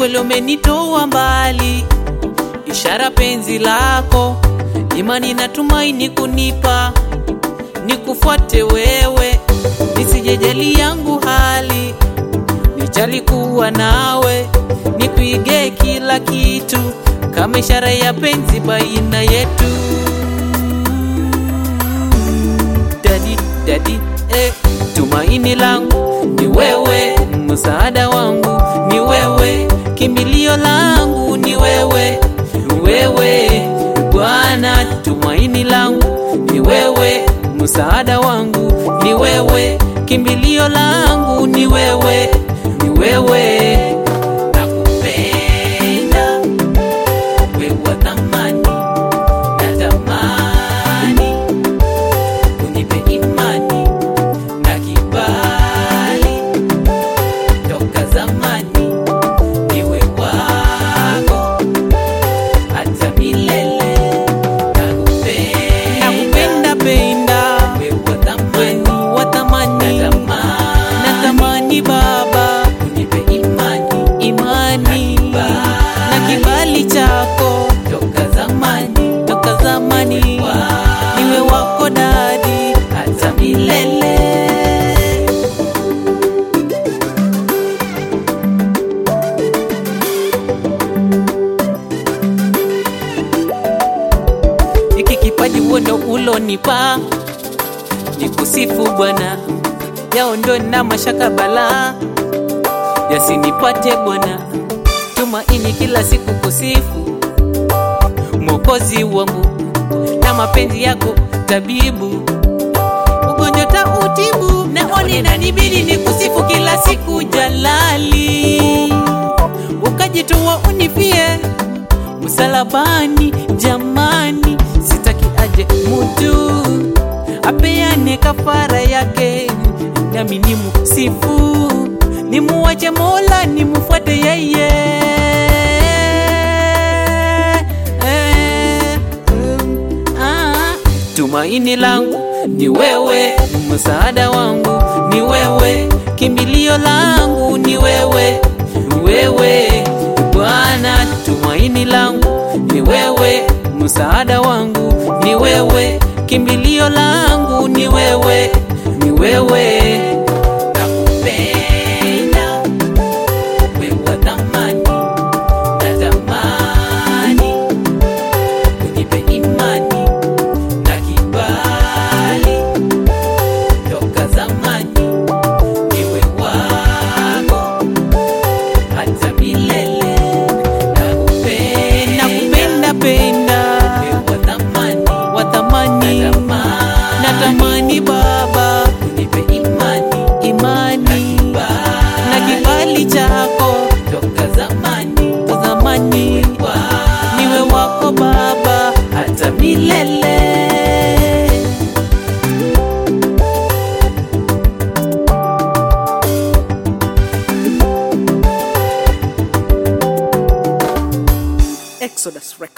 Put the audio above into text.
kweli umenitoa mbali, ishara penzi lako, imani na tumaini kunipa, nikufuate wewe, nisijejali yangu hali, nijali kuwa nawe, nikuige kila kitu, kama ishara ya penzi baina yetu. Dadi, dadi, eh, tumaini langu ni wewe, msaada wangu ni wewe, kimbilio langu ni wewe, wewe Bwana, tumaini langu ni wewe, msaada wangu ni wewe, kimbilio langu ni wewe, ni wewe. Nakupenda wewe wa thamani, natamani unipe imani na kibali toka zamani, niwe wako hata milele. Nakupenda penda wewe wa thamani, wa thamani, natamani Baba unipe imani, imani na kibali chako toka zamani, toka zamani niwe wako dadi hata milele. Hiki kipaji uondo ulonipa ni kusifu Bwana, yaondo na mashaka balaa yasinipate Bwana, tumaini kila siku kusifu Mwokozi wangu na mapenzi yako tabibu, ugonjwa tautibu, naoni nanibidi ni kusifu kila siku Jalali, ukajitoa unifie msalabani, jamani, sitaki aje mutu apeane kafara yake, nami nimusifu, nimuwache Mola, nimufuate yeye. Eh, mm, ah. Tumaini langu ni wewe, msaada wangu ni wewe, kimbilio langu ni wewe, wewe Bwana, tumaini langu ni wewe, msaada wangu ni wewe, kimbilio langu ni wewe, ni wewe. Nakupenda wewe wa thamani, natamani unipe imani na kibali toka zamani, niwe wako hata milele. Nakupenda, nakupenda penda wewe wa thamani, wa thamani, natamani Baba unipe imani, imani na kibali chako toka zamani, toka zamani niwe wako Baba hata milele. Exodus Records.